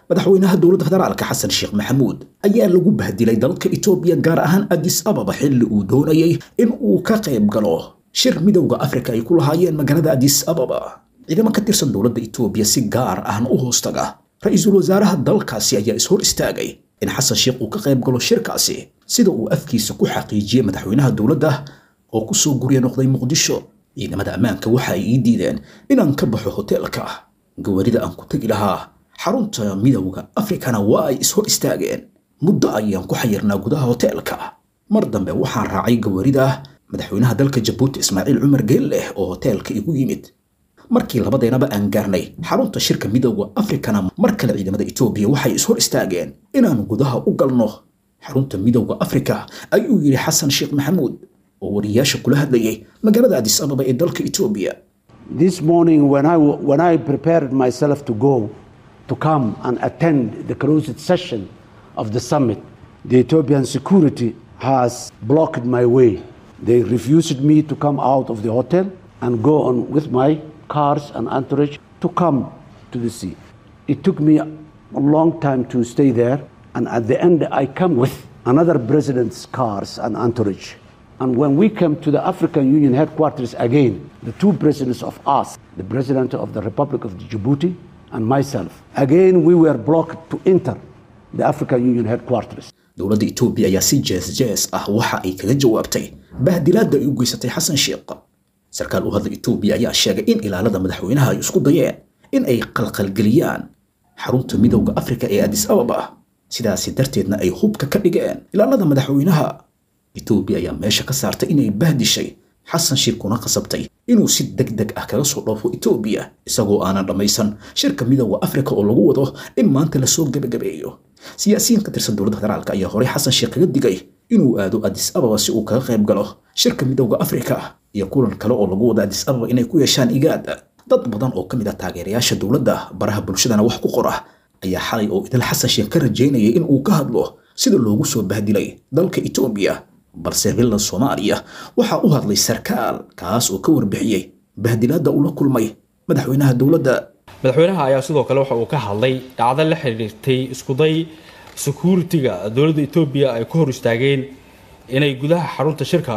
madaxweynaha dowladda federaalka xasan sheekh maxamuud ayaa lagu bahdilay dalka itoobiya gaar ahaan adis ababa xilli uu doonayay in uu ka qayb galo shir midowda afrika ay ku lahaayeen magaalada adis ababa ciidamo ka tirsan dowladda itoobiya si gaar ahna u hoostaga ra-iisul wasaaraha dalkaasi ayaa ishor istaagay in xasan sheekh uu ka qayb galo shirkaasi sida uu afkiisa ku xaqiijiyey madaxweynaha dowladda oo ku soo gurya noqday muqdisho ciidamada ammaanka waxa ay ii diideen inaan ka baxo hoteelka gawarida aan ku tegi lahaa xarunta midowda afrikana waa ay ishor istaageen muddo ayaan ku xayirnaa gudaha hoteelka mar dambe waxaan raacay gawarida madaxweynaha dalka jabuuti ismaaciil cumar geelleh oo hoteelka igu yimid markii labadeennaba aan gaarnay xarunta shirka midowda afrikana mar kale ciidamada itoobiya waxay ishor istaageen inaan gudaha u galno xarunta midowda afrika ayuu yidhi xasan sheekh maxamuud oo wariyaasha kula hadlayay magaalada adis ababa ee dalka itoobiya This morning, when I, when I prepared myself to go to come and attend the closed session of the summit, the Ethiopian security has blocked my way. They refused me to come out of the hotel and go on with my cars and entourage to come to the sea. It took me a long time to stay there, and at the end, I come with another president's cars and entourage. And when we came to the African Union headquarters again, the two presidents of us, the president of the Republic of Djibouti and myself, again we were blocked to enter the African Union headquarters. dowladda itoobiya ayaa si jees jees ah waxa ay kaga jawaabtay bahdilaadda ay u geysatay xasan sheekh sarkaal u hadla itoobiya ayaa sheegay in ilaalada madaxweynaha ay isku dayeen in ay qalqalgeliyaan xarunta midowda afrika ee adis ababa sidaasi darteedna ay hubka ka dhigeen ilaalada madaxweynaha itoobiya ayaa meesha ka saartay inay bahdishay xasan sheekh kuna qasabtay inuu si deg deg ah kaga soo dhoofo itoobiya isagoo aanan dhammaysan shirka midowda afrika oo lagu wado in maanta lasoo gebagabeeyo siyaasiyiin ka tirsan dowladda federaalka ayaa horey xasan sheekh kaga digay inuu aado adis ababa si uu kaga qayb galo shirka midowda afrika iyo kulan kale oo lagu wado adis ababa inay ku yeeshaan igaada dad badan oo ka mid ah taageerayaasha dowladda baraha bulshadana wax ku qora ayaa xalay oo idil xasan sheekh ka rajaynayay in uu ka hadlo sida loogu soo bahdilay dalka itoobiya balse villa soomaaliya waxaa u hadlay sarkaal kaas oo ka warbixiyey bahdilaadda ula kulmay madaxweynaha dowladda madaxweynaha ayaa sidoo kale waxa uu ka hadlay dhacdo la xiriirtay iskuday security-ga dowladda etoobiya ay ku hor istaageen inay gudaha xarunta shirka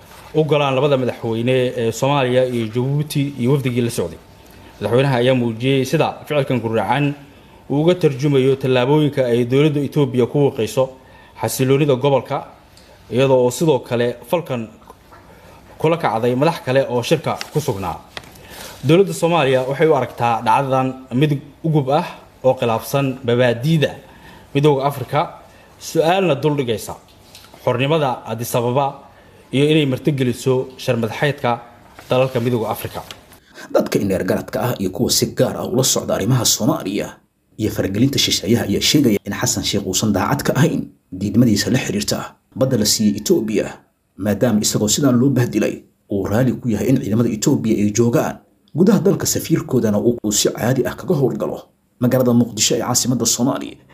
u galaan labada madaxweyne ee soomaaliya iyo jabuuti iyo wafdigii la socday madaxweynaha ayaa muujiyey sida ficilkan guracan uu uga tarjumayo tallaabooyinka ay dowladda etoobiya ku wiiqayso xasiloonida gobolka iyadoo oo sidoo kale falkan kula kacday madax kale oo shirka ku sugnaa dowladda soomaaliya waxay u aragtaa dhacdadan mid ugub ah oo khilaafsan mabaadiida midooda afrika su-aalna duldhigaysa xornimada adisababa iyo inay martigeliso sharmadaxeydka dalalka midooda afrika dadka ineer garadka ah iyo kuwa si gaar ah ula socda arrimaha soomaaliya iyo faragelinta shisheeyaha ayaa sheegaya in xasan sheekh uusan daacad ka ahayn diidmadiisa la xiriirta badda la siiyey etoobiya maadaama isagoo sidaan loo bahdilay uu raali ku yahay in ciidamada etoobiya ay joogaan gudaha dalka safiirkoodana uu si caadi ah kaga howlgalo magaalada muqdisho ee caasimadda soomaaliya